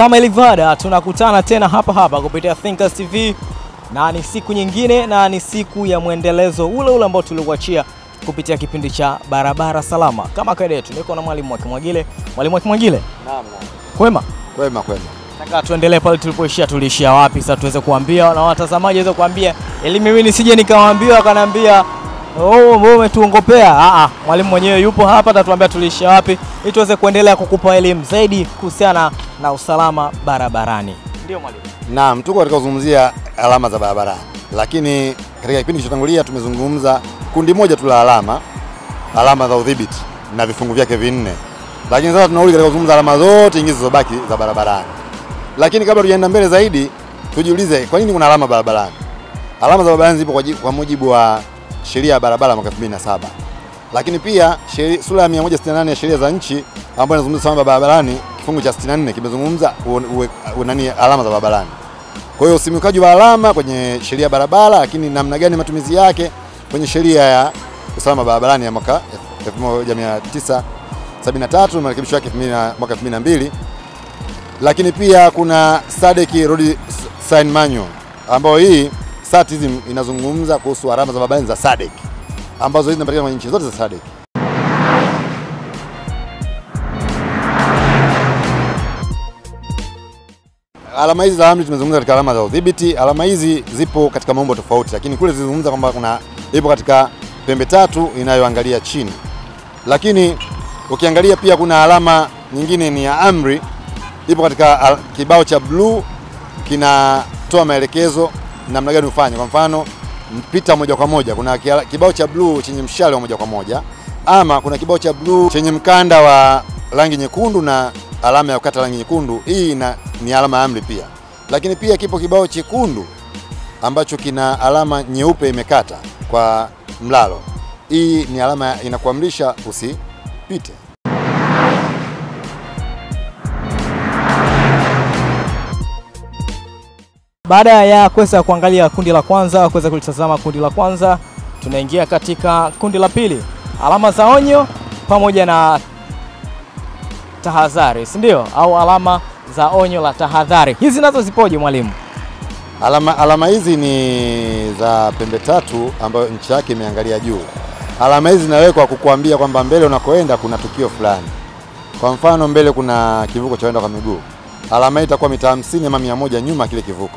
Kama ilivyoada, tunakutana tena hapa hapa kupitia Thinkers TV na ni siku nyingine na ni siku ya mwendelezo ule ule ambao tulikuachia kupitia kipindi cha barabara salama. Kama kawaida yetu, niko na mwalimu Mwakimwagile. Mwalimu Mwakimwagile, Naam, naam. kwema? Kwema kwema. Nataka tuendelee pale tulipoishia. Tuliishia wapi sasa, tuweze kuambia na watazamaji waweze kuambia, ili mimi nisije nikawaambia wakaniambia oh, wewe umetuongopea. Ah, ah, mwalimu mwenyewe yupo hapa, atatuambia tuliishia wapi, ili tuweze kuendelea kukupa elimu zaidi kuhusiana na usalama barabarani. Ndio mwalimu. Naam, tuko katika kuzungumzia alama za barabarani, lakini katika kipindi kilichotangulia tumezungumza kundi moja tu la alama, alama za udhibiti na vifungu vyake vinne, lakini sasa tunarudi katika kuzungumza alama zote nyingine zilizobaki za barabarani. Lakini kabla tujaenda mbele zaidi, tujiulize kwa nini kuna alama barabarani. Alama za barabarani zipo kwa, ji- kwa mujibu wa sheria ya barabara mwaka 2007 lakini pia sheri, sura ya 168 ya sheria za nchi ambayo inazungumza usalama barabarani kifungu cha 64 kimezungumza u- u- u- nani alama za barabarani. Kwa hiyo usimikaji wa alama kwenye sheria ya barabara, lakini namna gani matumizi yake kwenye sheria ya usalama barabarani ya mwaka 1973 na marekebisho yake 2000 mwaka 2002 lakini pia kuna SADC Road Sign Manual ambayo hii SATISM inazungumza kuhusu alama za barabarani za SADC ambazo hizi zinapatikana kwenye nchi zote za SADC. Alama hizi za amri tumezungumza katika alama za udhibiti. Alama hizi zipo katika maumbo tofauti, lakini kule zilizungumza kwamba kuna ipo katika pembe tatu inayoangalia chini, lakini ukiangalia pia kuna alama nyingine ni ya amri, ipo katika al- kibao cha bluu kinatoa maelekezo namna gani ufanye. Kwa mfano mpita moja kwa moja, kuna kia- kibao cha bluu chenye mshale wa moja kwa moja, ama kuna kibao cha bluu chenye mkanda wa rangi nyekundu na alama ya kukata rangi nyekundu. Hii ina, ni alama ya amri pia, lakini pia kipo kibao chekundu ambacho kina alama nyeupe imekata kwa mlalo. Hii ni alama ya- inakuamrisha usipite. Baada ya kuweza kuangalia kundi la kwanza, kuweza kulitazama kundi la kwanza, tunaingia katika kundi la pili, alama za onyo pamoja na tahadhari, si ndio? Au alama za onyo la tahadhari, hizi nazo zipoje mwalimu? Alama, alama hizi ni za pembe tatu ambayo nchi yake imeangalia juu. Alama hizi zinawekwa kukuambia kwamba mbele unakoenda kuna tukio fulani. Kwa mfano mbele kuna kivuko cha waenda kwa miguu, alama hii itakuwa mita 50 ama 100 nyuma ya kile kivuko.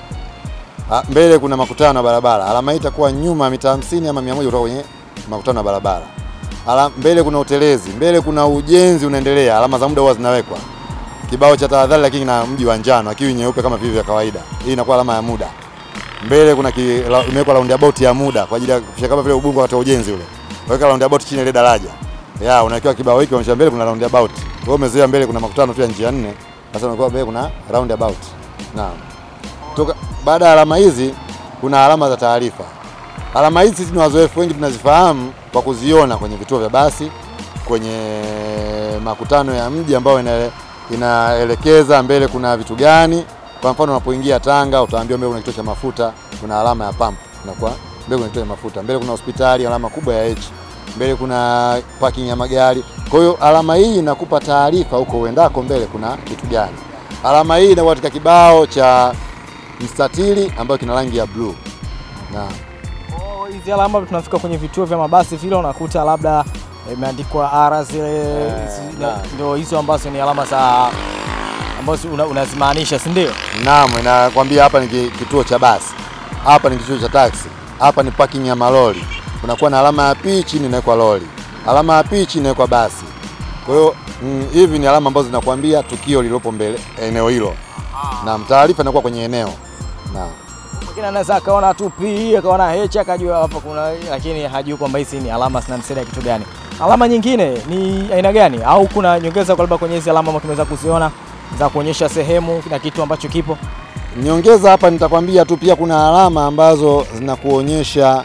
Ah, Mbele kuna makutano ya barabara, alama hii itakuwa nyuma mita 50 ama 100 kutoka kwenye makutano ya barabara. Ala, mbele kuna utelezi, mbele kuna ujenzi unaendelea, alama za muda huwa zinawekwa kibao cha tahadhari lakini na mji wa njano akiwi nyeupe kama vile vya kawaida. Hii inakuwa alama ya muda. Mbele kuna ki- la- imewekwa roundabout ya muda kwa ajili ya kufikisha kama vile Ubungo wakati wa ujenzi ule. Weka roundabout chini ya ile daraja. Ya, unawekewa kibao hiki unaonyesha mbele kuna roundabout. Wewe umezoea mbele kuna makutano pia njia nne. Sasa unakuwa mbele kuna roundabout. Naam. Toka baada ya alama hizi kuna alama za taarifa. Alama hizi sisi ni wazoefu wengi tunazifahamu kwa kuziona kwenye vituo vya basi, kwenye makutano ya mji ambayo ina, inaelekeza mbele kuna vitu gani. Kwa mfano unapoingia Tanga utaambiwa mbele kuna kituo cha mafuta, kuna alama ya pump, inakuwa mbele kuna kituo cha mafuta, mbele kuna hospitali, alama kubwa ya H, mbele kuna parking ya magari. Kwa hiyo alama hii inakupa taarifa huko uendako, mbele kuna kitu gani. Alama hii inakuwa katika kibao cha mstatili ambayo kina rangi ya bluu. Naam. Oh, hizi alama tunafika kwenye vituo vya mabasi vile unakuta labda imeandikwa R zile Eh, hizi- naam. ndio hizo ambazo ni alama za ambazo una- unazimaanisha si ndio? Naam, inakwambia hapa ni ki- kituo cha basi, hapa ni kituo cha taksi, hapa ni parking ya malori. Kunakuwa na alama ya P, chini inawekwa lori, alama ya P, chini inawekwa basi. Kwa hiyo mm, hivi ni alama ambazo zinakwambia tukio lililopo mbele eneo hilo. Naam, taarifa inakuwa kwenye eneo. Naam. Mwingine anaweza akaona tu P akaona H akajua hapa kuna, lakini hajui kwamba hizi ni alama zinamsaidia kitu gani. Alama nyingine ni aina gani, au kuna nyongeza kwa labda kwenye hizi alama ambazo tumeweza kuziona za kuonyesha sehemu na kitu ambacho kipo? Niongeza hapa nitakwambia tu pia kuna alama ambazo zinakuonyesha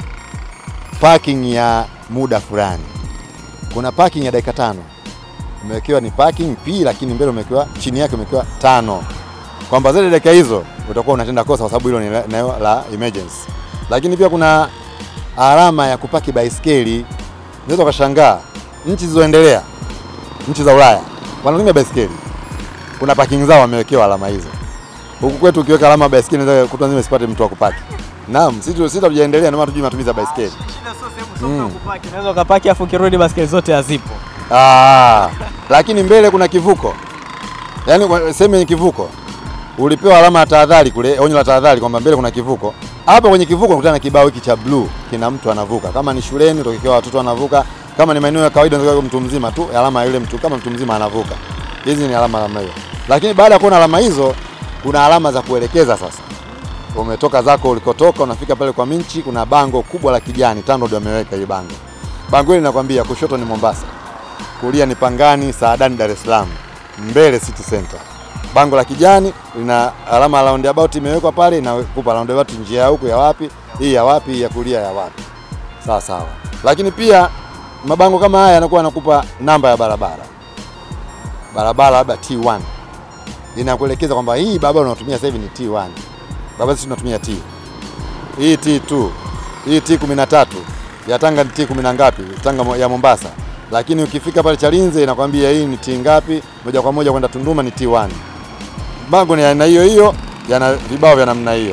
parking ya muda fulani. Kuna parking ya dakika tano umewekewa ni parking P, lakini mbele umewekewa chini yake umewekewa tano, kwamba zile dakika hizo utakuwa unatenda kosa kwa sababu hilo ni eneo la emergency. Lakini pia kuna alama ya kupaki baiskeli. Unaweza ukashangaa nchi zilizoendelea, nchi za Ulaya wanatumia baiskeli kuna parking zao wamewekewa alama hizo. Huku kwetu ukiweka alama ya baiskeli inaweza kutwa nzima isipate mtu wa kupaki. Naam, sisi sisi hatujaendelea ndio maana tujui matumizi ya baiskeli. Shida sio sehemu mm. kupaki. Unaweza ukapaki afu ukirudi baskeli zote hazipo. Ah, lakini mbele kuna kivuko. Yaani kwa- sehemu yenye kivuko. Ulipewa alama ya tahadhari kule, onyo la tahadhari kwamba mbele kuna kivuko. Hapa kwenye kivuko unakutana na kibao hiki cha blue, kina mtu anavuka. Kama ni shuleni utakiwa watoto wanavuka, kama ni maeneo ya kawaida unataka mtu mzima tu, alama ya yule mtu kama mtu mzima anavuka. Hizi ni alama alama hiyo. Lakini baada ya kuona alama hizo, kuna alama za kuelekeza sasa. Umetoka zako ulikotoka, unafika pale kwa Minchi, kuna bango kubwa la kijani, TANROADS wameweka hili bango. Bango hili linakwambia kushoto ni Mombasa, kulia ni Pangani, Saadani, Dar es Salaam, mbele City Center. Bango la kijani lina alama ya roundabout imewekwa pale, inakupa roundabout njia ya huku ya wapi, hii ya wapi, hii ya kulia ya wapi. Sawa sawa. Lakini pia mabango kama haya yanakuwa yanakupa namba ya barabara, barabara labda T1 inakuelekeza kwamba hii barabara unayotumia sasa hivi ni T1, barabara sisi tunatumia T, hii T2, hii T13 ya Tanga ni T10 na ngapi, Tanga mo- ya Mombasa. Lakini ukifika pale Chalinze inakwambia hii ni T ngapi, moja kwa moja kwenda Tunduma ni T1. Bango ni ya aina hiyo hiyo, yana vibao vya namna hiyo.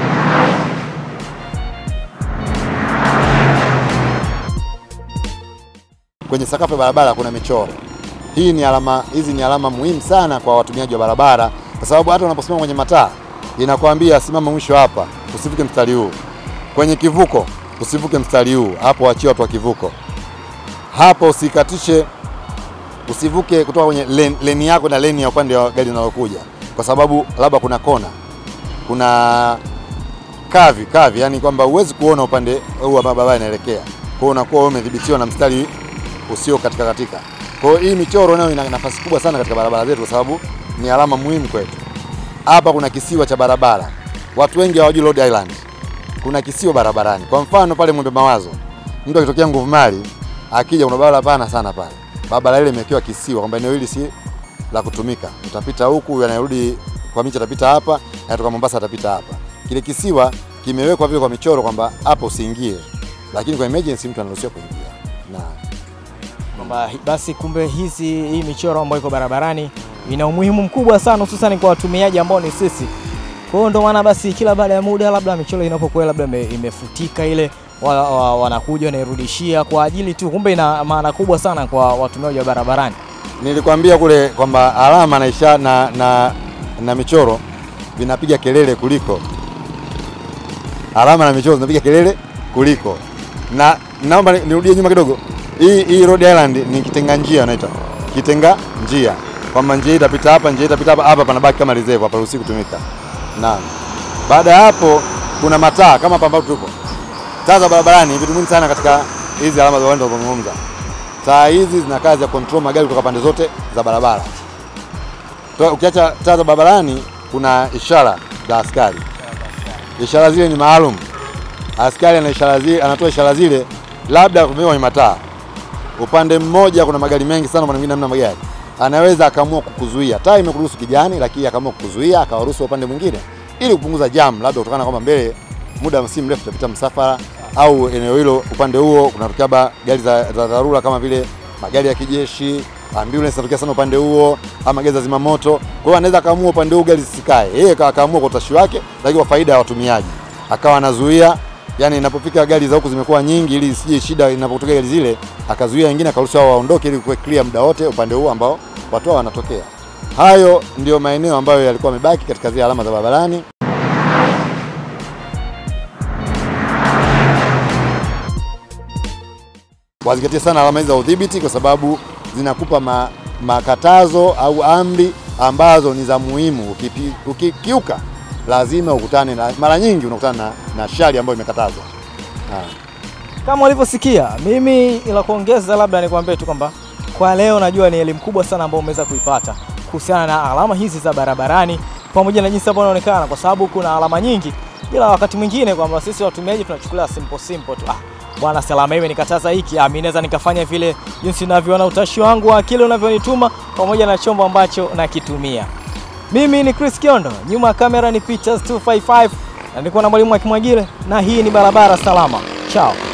Kwenye sakafu ya barabara kuna michoro. Hii ni alama, hizi ni alama muhimu sana kwa watumiaji wa barabara, kwa sababu hata unaposimama kwenye mataa inakwambia simama mwisho hapa, usivuke mstari huu. Kwenye kivuko usivuke mstari huu, hapo wachia watu wa kivuko. Hapo usikatishe, usivuke kutoka kwenye leni, leni yako na leni ya upande wa gari linalokuja, kwa sababu labda kuna kona, kuna kavi kavi, yani kwamba huwezi kuona upande huu ambao barabara inaelekea. Kwa hiyo unakuwa wewe umedhibitiwa na mstari usio katika katika. Kwa hiyo hii michoro nayo ina nafasi kubwa sana katika barabara zetu, kwa sababu ni alama muhimu kwetu. Hapa kuna kisiwa cha barabara, watu wengi hawajui Rhode Island kuna kisiwa barabarani. Kwa mfano pale Mwembe Mawazo, mtu akitokea Nguvu Mali akija, kuna barabara pana sana pale, barabara ile imewekewa kisiwa kwamba eneo hili si la kutumika, utapita huku, yanarudi kwa Miche atapita hapa, yanatoka Mombasa atapita hapa. Kile kisiwa kimewekwa vile kwa michoro kwamba hapo usiingie, lakini kwa emergency mtu anaruhusiwa kuingia na Kwamba hi- basi kumbe hizi hii michoro ambayo iko barabarani ina umuhimu mkubwa sana hususan kwa watumiaji ambao ni sisi. Kwa hiyo ndio maana basi kila baada ya muda labda michoro inapokuwa labda ime- imefutika ile wa, wa, wanakuja wanairudishia kwa ajili tu, kumbe ina maana kubwa sana kwa watumiaji wa barabarani. nilikwambia kule kwamba alama na, isha, na, na, na michoro vinapiga kelele kuliko alama na michoro zinapiga kelele kuliko na naomba ni- nirudie nyuma kidogo. Hii hii Rhode Island ni kitenga njia wanaita kitenga njia, kwamba njia hii itapita hapa, njia hii itapita hapa, hapa panabaki kama reserve, hapa ruhusi kutumika. Naam. Baada ya hapo kuna mataa kama hapa ambapo tuko. Taa za barabarani ni vitu muhimu sana katika hizi alama za uwanja wa kuzungumza. Taa hizi zina kazi ya control magari kutoka pande zote za barabara. Toa- Ukiacha taa za barabarani, kuna ishara za askari. Ishara zile ni maalum. Askari ana ishara zile, anatoa ishara zile labda kumewekwa kwenye mataa. Upande mmoja kuna magari mengi sana, upande mwingine hamna magari. Anaweza akaamua kukuzuia. Taa imekuruhusu kijani, lakini akaamua kukuzuia, akawaruhusu upande mwingine ili kupunguza jam, labda kutokana na kwamba mbele muda si mrefu utapita msafara au eneo hilo upande huo kunatokea ba- gari za, za dharura kama vile magari ya kijeshi, ambulance zinatokea sana upande huo, ama gari za zimamoto. Kwa hiyo anaweza akaamua upande huo gari zisikae, yeye aka- akaamua kwa utashi wake, lakini kwa faida ya watumiaji akawa anazuia yani inapofika gari za huku zimekuwa nyingi, ili isije shida inapotokea gari zile, akazuia wengine, akaruhusu hao waondoke, ili kuwe clear muda wote upande huu ambao watu hao wanatokea. Hayo ndio maeneo ambayo yalikuwa yamebaki katika zile alama za barabarani. Wazingatie sana alama hizi za udhibiti, kwa sababu zinakupa ma, makatazo au amri ambazo ni za muhimu. Ukipi- Ukikiuka lazima ukutane na, mara nyingi unakutana na, na shari ambayo imekatazwa. Ah. Kama ulivyosikia, mimi ila kuongeza labda nikwambie tu kwamba kwa leo najua ni elimu kubwa sana ambayo umeweza kuipata kuhusiana na alama hizi za barabarani pamoja na jinsi ambavyo inaonekana, kwa sababu kuna alama nyingi, ila wakati mwingine kwamba sisi watumiaji tunachukulia simple simple tu. Ah, bwana salama hivi nikataza hiki, ah, mimi naweza nikafanya vile jinsi ninavyoona utashi wangu wa akili unavyonituma pamoja na chombo ambacho nakitumia. Mimi ni Chris Kiondo, nyuma ya kamera ni Pictures 255 na niko na mwalimu Akimwagile na hii ni barabara salama. Chao.